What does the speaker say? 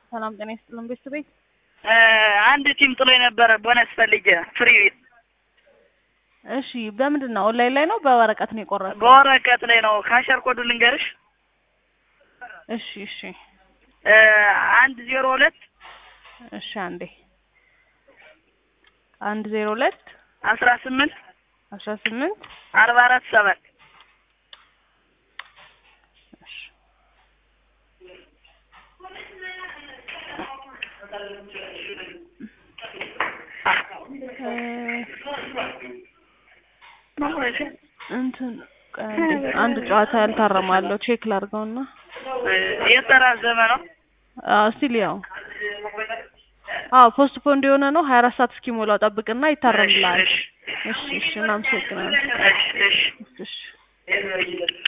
ሰላም ጤና ይስጥልን ቤተሰቤ። አንድ ቲም ጥሎ የነበረ ቦነስ ፈልጌ ፍሪ እሺ በምንድን ነው? ኦንላይን ላይ ነው በወረቀት ነው የቆረጥከው? በወረቀት ላይ ነው። ካሸር ኮዱ ልንገርሽ። እሺ እሺ አንድ ዜሮ ሁለት እሺ አንዴ አንድ ዜሮ ሁለት አስራ ስምንት አስራ ስምንት አርባ አራት ሰባት እሺ እንትን ቆይ አንዴ አንድ ጨዋታ ያልታረማለሁ ቼክ ላድርገውና የተራዘመ ነው። አዎ ስቲል ያው አዎ ፖስት ፖንድ የሆነ ነው። ሀያ አራት ሰዓት እስኪሞላው ጠብቅና ይታረምልሃል። እሺ እሺ እሺ እናመሰግናለን። እሺ እሺ እሺ